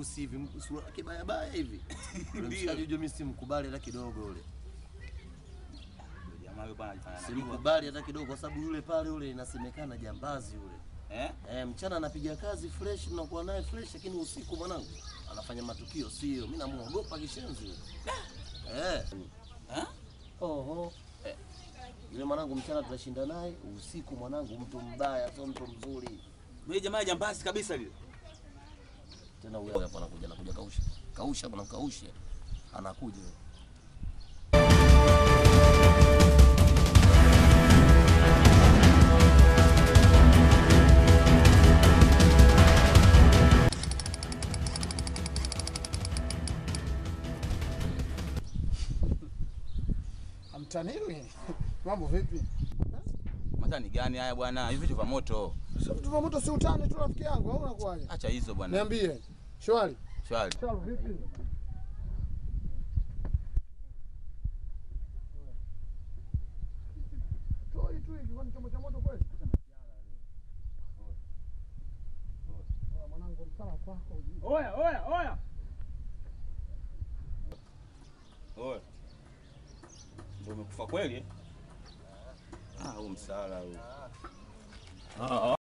mweusi hivi, sura yake baya baya hivi. Ule mshikaji ujue mimi simkubali hata kidogo ule. Jamaa yule bwana anajifanya anajua. Simkubali hata kidogo kwa sababu yule pale yule inasemekana jambazi yule. Eh? Eh, mchana anapiga kazi fresh, mnakuwa naye fresh, lakini usiku mwanangu anafanya matukio sio. Mimi namuogopa kishenzi yule. Eh. Eh? Oho. Eh. Yule mwanangu mchana tunashinda naye, usiku mwanangu mtu mbaya, sio mtu mzuri. Yule jamaa jambazi kabisa lile. Tena huyo hapo anakuja anakuja kausha. Kausha bwana kausha. Anakuja. Amtaniwi. Mambo vipi? Matani gani haya bwana? Hivi vitu vya moto. Sio vitu vya moto si utani tu rafiki yangu au unakuwaje? Acha hizo bwana. Niambie. Shwari. Shwari. Shwari vipi? Toi tu hiki kwani chombo cha moto kweli? Oya, Mwanangu msala kwako. Oya, oya, oya. Oya. Ndio umekufa kweli? eh? Ah, huu msala huu. Ah, ah.